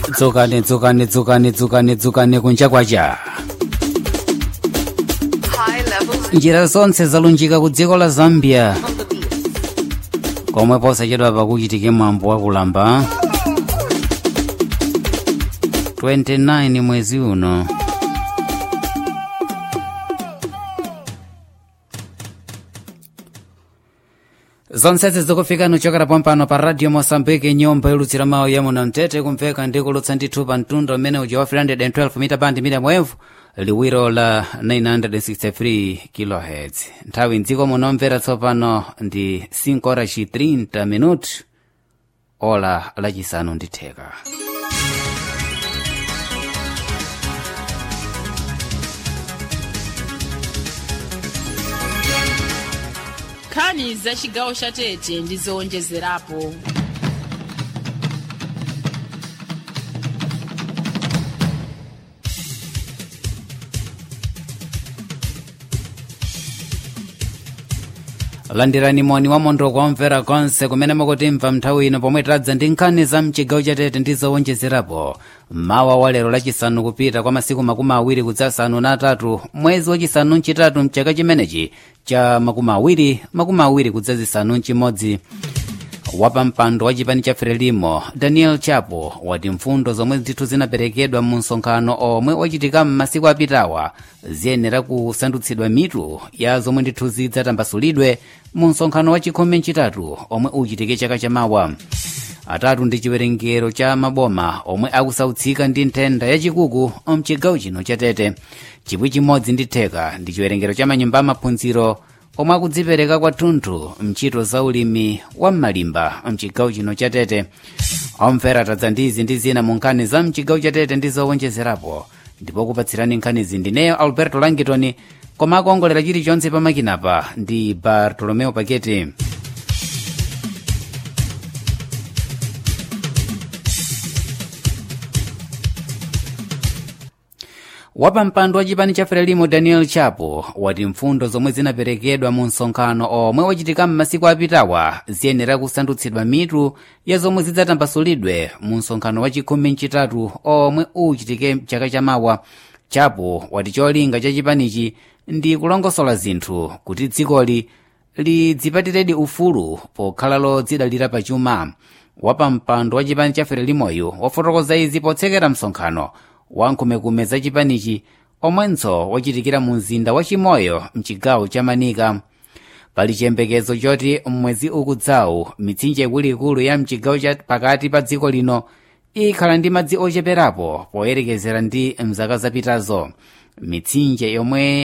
dzukani dzukani dzukani dzukani dzukani kunja kwacha High levels njira zonse zalunjika ku dziko la zambia on the beat. komwe posachedwa pakuchitike mwambo wakulamba 29 mwezi uno zonsezi zikufika nuchokera pompano pa radio mosambique nyumba ilutsira mawu yamuno mtete kumveka ndi kulutsa ndithu pa mtundu umene uja wa 312 mita band mita mwevu liwiro la 963 kHz nthawi mdziko munomvera tsopano ndi 5 horas 30 minuto ola lachisanu ndi theka nkhani za chigawo cha tete ndi zowonjezerapo landirani moni wa mondo kuomvera konse kumene mukutimva nthawi ino pomwe tadza ndi nkhani za mchigawo chatete ndi zowonjezerapo mawa wa lero lachisanu kupita kwa masiku makumi awiri kudzasanu na atatu mwezi wachisanu mchitatu mchaka chimenechi cha makumi awiri makumi awiri kudzazisanu mchimodzi wapampando wa chipani cha frelimo daniel chapo wati mfundo zomwe ndithu zinaperekedwa mu msonkhano omwe wachitika m'masiku apitawa ziyenera kusandutsidwa mitu ya zomwe ndithu zidzatambasulidwe mu msonkhano wa chikhumi mchitatu omwe uchitike chaka chamawa atatu ndi chiwerengero cha maboma omwe akusautsika ndi nthenda yachikuku mchigawo chino chatete chipwi chimodzi ndi theka ndi chiwerengero cha manyumba amaphunziro omwe akudzipereka kwathunthu mchito za ulimi wa m'malimba mchigawo chino chatete omvera tadza ndizi ndi zina mu nkhani za mchigawo chatete ndi zowonjezerapo ndipo kupatsirani nkhanizi ndineyo alberto langitoni koma akuongolera chilichonse pamakinapa ndi bartolomeo paketi wapampando wa chipani cha frelimo daniel chapo wati mfundo zomwe zinaperekedwa mu msonkhano omwe wachitika m'masiku apitawa ziyenera kusandutsidwa mitu ya zomwe zidzatambasulidwe mu msonkhano wa chikhumi mchitatu omwe uchitike chaka chamawa chapo wati cholinga cha chipanichi ndi kulongosola zinthu kuti dzikoli lidzipatiredi ufulu pokhala lodzidalira pachuma wapampando wa chipani cha frelimoyo wafotokoza izi potsekera msonkhano wankhumekume za chipanichi omwenso wachitikira mu mzinda wa chimoyo mchigawo cha manika pali chiyembekezo choti mmwezi ukudzawu mitsinje ikuluikulu ya mchigawo cha pakati pa dziko lino ikhala ndi madzi ocheperapo poyerekezera ndi mzaka zapitazo mitsinje yomwe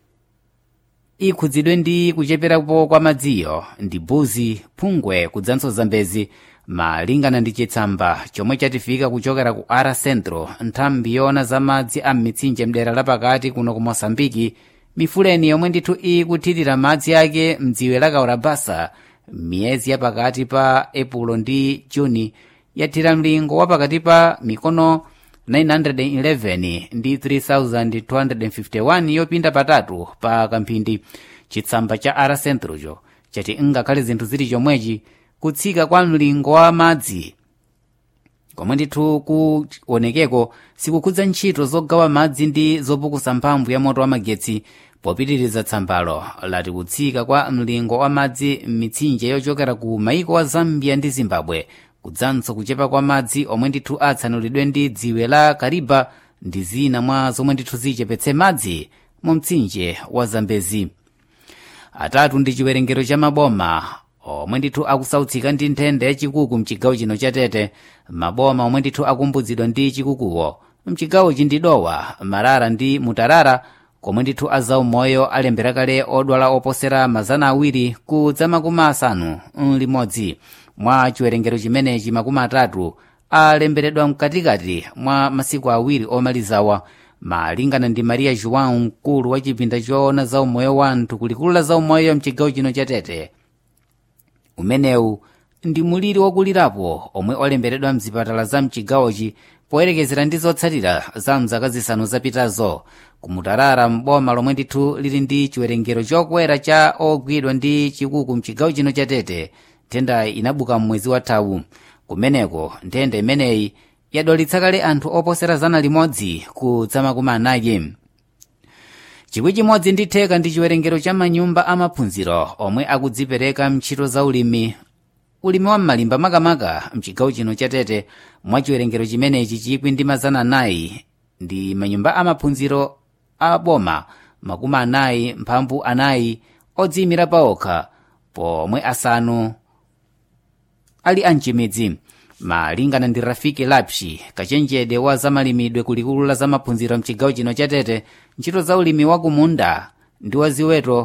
ikhudzidwe ndi kucheperapo kwa madziyo ndi buzi phungwe kudzanso zambezi malingana ndi chitsamba chomwe chatifika kuchokera ku ara centro nthambi yoona za madzi a mitsinje mdera lapakati kuno ku mosambiki mifuleni yomwe ndithu ikuthirira madzi ake mdziwe la kaurabasa miyezi yapakati pa epulo ndi juni yathira mlingo wapakati pa mikono 911 ndi 3251 yopinda patatu pa kamphindi chitsamba cha ara centrocho chati ngakhale zinthu zili chomwechi kutsika kwa mlingo wa madzi komwe ndithu kuonekeko sikukhudza ntchito zogawa madzi ndi zopukusa mphamvu ya moto wa magetsi popitiriza tsambalo lati kutsika kwa mlingo wa madzi m'mitsinje yochokera ku maiko wa zambia ndi zimbabwe kudzanso kuchepa kwa madzi omwe ndithu atsanulidwe ndi dziwe la kariba ndi zina mwa zomwe ndithu zichepetse madzi mu mtsinje wa zambezi atatu ndi chiwerengero cha maboma omwe ndithu akusautsika ndi nthenda yachikuku mchigawo chino chatete maboma omwe ndithu akumbuzidwa ndi chikukuwo mchigawochi ndi dowa marara ndi mutarara komwe ndithu azaumoyo alembera kale odwala oposera mazana awiri kudza makumi asanu limodzi mwa chiwerengero chimenechi makumi atatu alemberedwa mkatikati mwa masiku awiri omalizawa malingana ndi maria joão mkulu wa chipinda choona zaumoyo wa anthu kulikulu la zaumoyo mchigawo chino chatete umenewu ndi muliri wokulirapo omwe olemberedwa mzipatala za mchigawochi poyerekezera ndi zotsatira za mzaka zisanu zapitazo kumutarara mboma lomwe ndithu lili ndi chiwerengero chokwera cha ogwidwa ndi chikuku mchigawo chino chatete nthenda inabuka mmwezi wathawu kumeneko nthenda imeneyi yadwalitsa kale anthu oposera zana limodzi kudza makumi anayi chikwi chimodzi ndi theka ndi chiwerengero cha manyumba amaphunziro omwe akudzipereka mntchito za ulimi ulimi wa m'malimba makamaka mchigawo chino cha tete mwa chiwerengero chimenechi chikwi ndi mazana anayi ndi manyumba amaphunziro a boma makumi anayi mphambu anayi odziyimira paokha pomwe asanu ali amchimidzi malingana ndi rafiki lapshi kachenjede wa zamalimidwe kulikulu la zamaphunziro mchigawo chino cha tete ntchito za ulimi wa kumunda ndi wa ziweto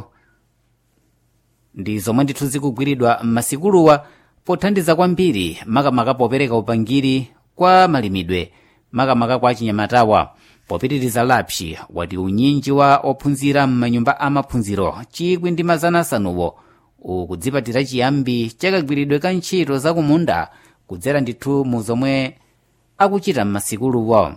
ndi zomwe ndithu zikugwiridwa m'masikuluwa pothandiza kwambiri makamaka popereka upangiri kwa malimidwe makamaka kwa chinyamatawa popitiriza lapshi wati unyinji wa ophunzira m'manyumba amaphunziro chikwi ndi mazana asanuwo ukudzipatira chiyambi chakagwiridwe ka ntchito za kumunda kudzera ndithu mu zomwe akuchita m'masikuluwo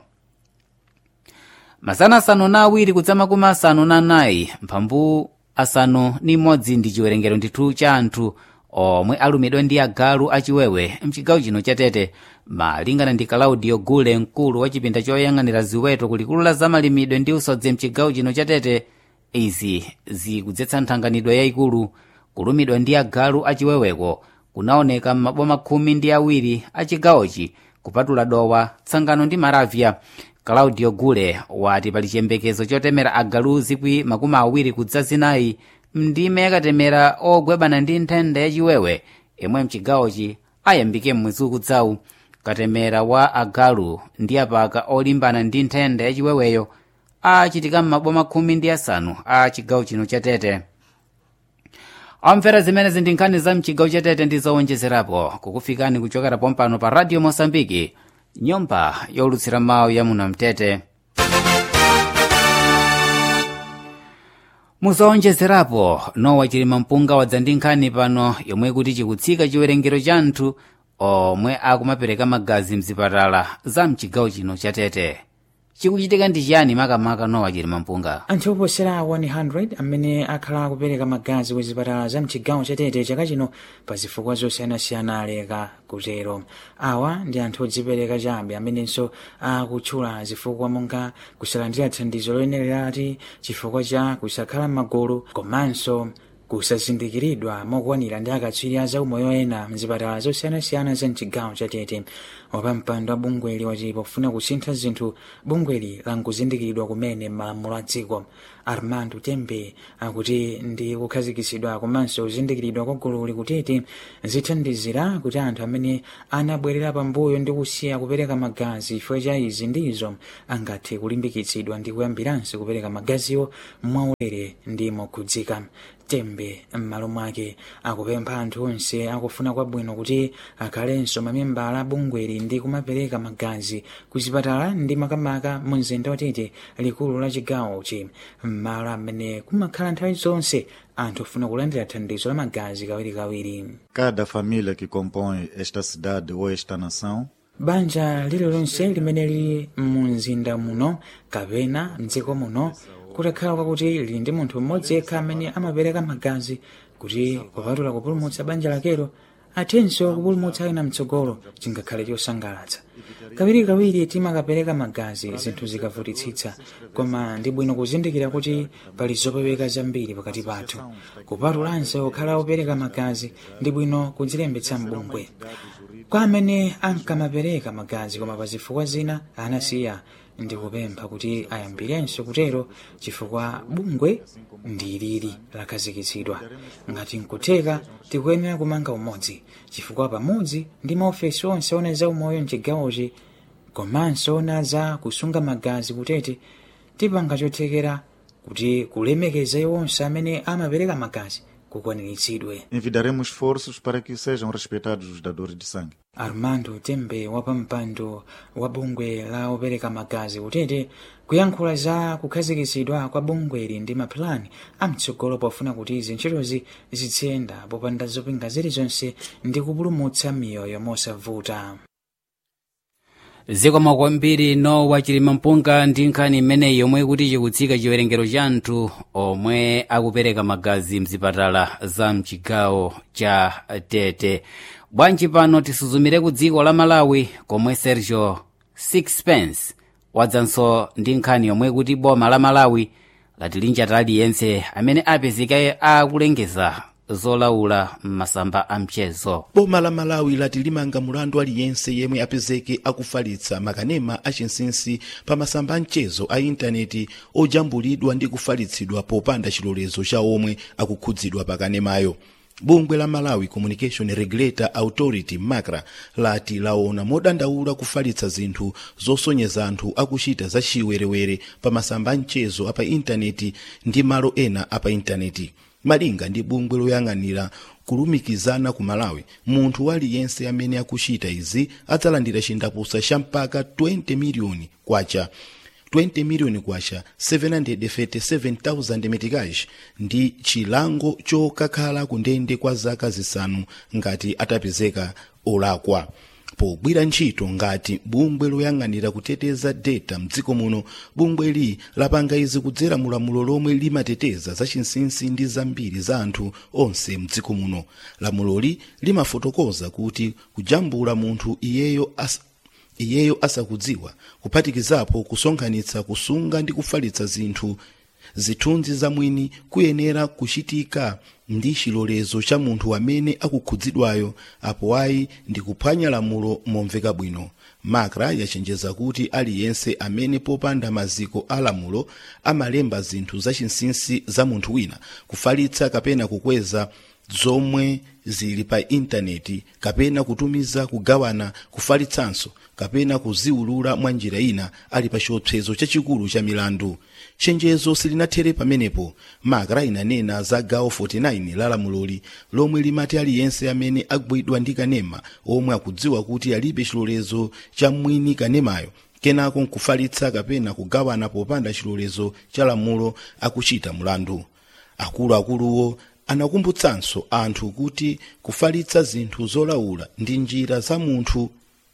mazana asanu na awiri kudza makumi asanu na anayi mphambu asanu ni imodzi ndi chiwerengero ndithu cha anthu omwe alumidwa ndi agalu achiwewe mchigawo chino cha tete malingana ndi kalaudio gule mkulu wa chipinda choyang'anira ziweto kulikulu la zamalimidwe ndi usodzi mchigawo chino cha tete izi zikudzetsa nthanganidwe yayikulu kulumidwa ndi agalu achiweweko kunaoneka m'maboma khumi ndi awiri a chigawochi kupatula dowa tsangano ndi maravya claudio gule wati pali chiyembekezo chotemera agalu zikwi makumi awiri kudza zinayi mndime yakatemera ogwebana ndi nthenda yachiwewe imwe mchigawochi ayambike mmwezi ukudzawu katemera wa agalu ndi apaka olimbana ndi nthenda yachiweweyo achitika m'maboma khumi ndi asanu a chigawo chino cha tete omvera zimenezi ndi nkhani za mchigawo cha tete ndi zowonjezerapo kukufikani kuchokera pompano pa radio mosambiki nyumba yolutsira mawu ya muno mtete muzowonjezerapo nowa chilima mpunga wadza ndi nkhani pano yomwe kuti chikutsika chiwerengero cha anthu omwe akumapereka magazi mzipatala za mchigawo chino cha tete chikuchitika ndi chiyani makamaka nowa chilima mpunga anthu oposera 100 amene akhala akupereka magazi ku zipatala za mchigawo cha tete chaka chino pa zifukwa zosiyanasiyana aleka kutero awa ndi anthu odzipereka chabe amenenso akutchula zifukwa monga kusalandira thandizo loyenererati chifukwa cha kusakhala m'magulu komanso kusazindikiridwa mokwanira ndi akatswiri a zaumoyo ena mzipatala zosiyanasiyana za mchigawo cha tete wapampando wa bungweli wati pofuna kusintha zinthu bungweli lankuzindikiridwa kumene malamulo a dziko armando tembe akuti ndi kukhazikitsidwa komanso kuzindikiridwa kwa gululi kutete zithandizira kuti anthu amene anabwerera pambuyo ndi kusiya kupereka magazi chifukwa cha izi ndizo angathe kulimbikitsidwa ndi kuyambiranso kupereka magaziwo mwaulere ndi mokhudzika tembe m'malo mwake akupempha anthu onse akufuna kwabwino kuti akhalenso mamembala a bungweli ndi kumapereka magazi kuzipatala ndi makamaka mu mzinda watete likulu la chigawochi m'malo amene kumakhala nthawi zonse anthu ofuna kulandira thandizo la magazi kawirikawiri Cada família que compõe esta cidade ou esta nação banja lililonse limene lili mu mzinda muno kapena mdziko muno kutakhala kwakuti lili ndi munthu mmodzi yekha amene amapereka magazi kuti kupatula kupulumutsa banja lakelo athenso kupulumutsa ena mtsogolo chingakhale chosangalatsa kawirikawiri timakapereka magazi zinthu zikavutitsitsa koma ndi bwino kuzindikira kuti pali zopeweka zambiri pakati pathu kupatulanso kukhala opereka magazi ndi bwino kudzilembetsa mbungwe kwa amene ankamapereka magazi koma pa zifukwa zina anasiya ndikupempha kuti ayambirenso kutero chifukwa bungwe ndi lili lakhazikitsidwa ngati nkutheka tikuyenera kumanga umodzi chifukwa pamodzi ndi maofesi onse ona za umoyo mchigawochi komanso ona za kusunga magazi kutete tipanga chothekera kuti kulemekeza onse amene amapereka magazi kukwaniritsidwe envidaremos esforços para que sejam respeitados os dadores de sangue. armando tembe wapampando wa bungwe la opereka magazi kutete kuyankhula za kukhazikitsidwa kwa bungweli ndi mapulani amtsogolo pofuna kuti izi ntchitozi zitsiyenda popanda zopinga zilizonse ndi kupulumutsa miyoyo mosavuta zikomo kwambiri nowa chilima mpunga ndi nkhani imeneyi yomwe kuti chikutsika chiwerengero cha anthu omwe akupereka magazi mzipatala za mchigawo cha tete bwanji pano tisuzumire ku dziko la malawi komwe sergio sixpence wadzanso ndi nkhani yomwe kuti boma la malawi lati linjata aliyense amene apezeke akulengeza zolaula m'masamba a mchezo boma la malawi lati limanga mulandu aliyense yemwe apezeke akufalitsa makanema achinsinsi pa masamba a mchezo a intaneti ojambulidwa ndi kufalitsidwa popanda chilolezo cha omwe akukhudzidwa pa kanemayo bungwe la malawi communication regulator authority macra lati laona modandaula kufalitsa zinthu zosonyeza anthu akuchita za chiwerewere pa masamba a mchezo apa intaneti ndi malo ena apa intaneti malinga ndi bungwe loyang'anira kulumikizana ku malawi munthu aliyense amene akuchita izi adzalandira chindapusa cha mpaka 20 miliyoni kwacha 20 miliyoni kwacha 737,000 metikaji ndi chilango chokakhala ku ndende kwa zaka zisanu ngati atapezeka olakwa pogwira ntchito ngati bungwe loyang'anira kuteteza data mdziko muno bungweli lapanga izi kudzera mulamulo lomwe limateteza zachinsinsi ndi zambiri za anthu onse mdziko muno lamuloli limafotokoza kuti kujambula munthu iyeyo as iyeyo asakudziwa kuphatikizapo kusonkhanitsa kusunga ndi kufalitsa zinthu zithunzi zamwini kuyenera kuchitika ndi chilolezo cha munthu amene akukhudzidwayo apo ayi ndi kuphwanya lamulo momveka bwino makra yachenjeza kuti aliyense amene popanda maziko a lamulo amalemba zinthu zachinsinsi za munthu wina kufalitsa kapena kukweza zomwe zili pa intaneti kapena kutumiza kugawana kufalitsanso kapena kuziwulula mwa njira ina ali pa chiopsezo chachikulu cha milandu chenjezo silinathere pamenepo makra inanena za gawo 49 la lamuloli lomwe limati aliyense amene agwidwa ndi kanema omwe akudziwa kuti alibe chilolezo cha mwini kanemayo kenako nkufalitsa kapena kugawana popanda chilolezo cha lamulo akuchita mulandu akuluakuluwo anakumbutsanso anthu kuti kufalitsa zinthu zolaula ndi njira za munthu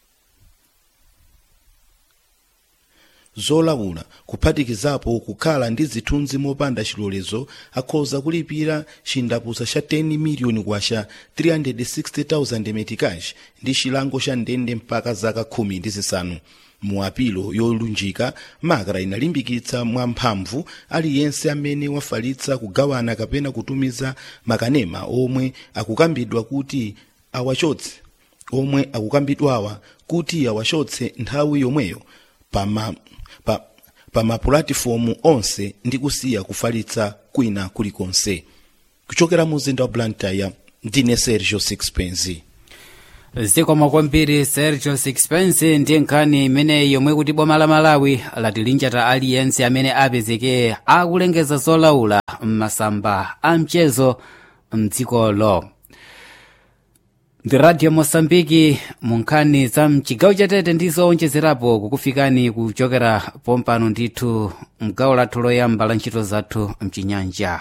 zolaula kuphatikizapo kukhala ndi zithunzi mopanda chilolezo akhoza kulipira chindapusa cha 10 miliyoni kwacha 360,000 metikaji ndi chilango cha ndende mpaka zaka khumi ndi zisanu mu apilo yolunjika makra inalimbikitsa mwamphamvu aliyense amene wafalitsa kugawana kapena kutumiza makanema omwe akukambidwa kuti awachotse omwe akukambidwawa kuti awachotse nthawi yomweyo pama pa, pa mapulatifomu onse ndi kusiya kufalitsa kwina kulikonse kuchokera mu mzinda wa blantyre ndine sergio sixpence zikomo kwambiri sergio sixpence ndi nkhani imeneyi yomwe kuti boma la malawi lati linjata aliyense amene apezeke akulengeza zolaula m'masamba a mchezo mdzikolo ndi radio mosambiki mu nkhani za mchigawo chatete ndi zowonjezerapo kukufikani kuchokera pompano ndithu mgawo lathu loyamba la ntchito zathu mchinyanja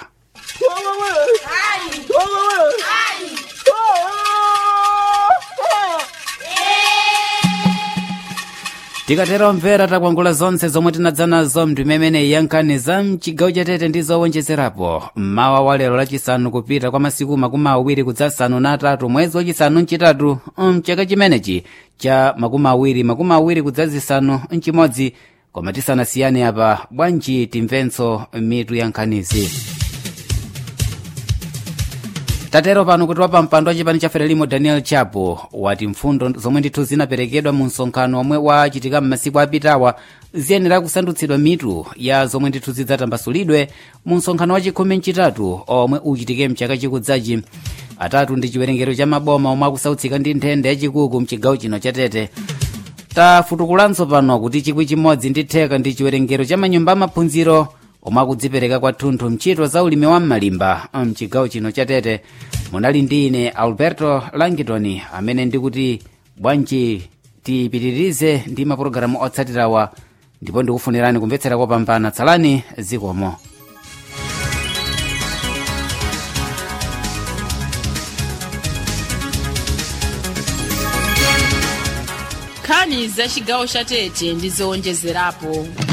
tikatera omvera takwangula zonse zomwe tinadza nazo mndimemene yankhani za mchigawo chatete ndi zowonjezerapo mmawa wa lero lachisanu kupita kwa masiku makumi awiri kudzasanu na atatu mwezi wachisanu mchitatu mchaka chimenechi cha makumi awiri makumi awiri kudzazisanu mchimodzi koma tisanasiyane apa bwanji timvenso mitu ya nkhanizi tatero pano kuti wapa mpando wa chipani cha frelimo daniel chapo wati mfundo zomwe ndithu zinaperekedwa mu msonkhano omwe wachitika m'masiku apitawa ziyenera kusandutsidwa mitu ya zomwe ndithu zidzatambasulidwe mu msonkhano wa chikhumi mchitatu omwe uchitike mchaka chikudzachi atatu ndi chiwerengero cha maboma omwe akusautsika ndi nthenda yachikuku mchigawo chino chatete tafutukulanso pano kuti chikwi chimodzi ndi theka ndi chiwerengero cha manyumba amaphunziro omwe akudzipereka kwathunthu mchito za ulimi wa m'malimba mchigawo chino chatete munali ndi ine alberto langitoni amene ndikuti bwanji tipitirize ndi mapulogalamu otsatirawa ndipo ndikufunirani kumvetsera kopambana tsalani zikomo nkhani za chigawo chatete ndi zowonjezerapo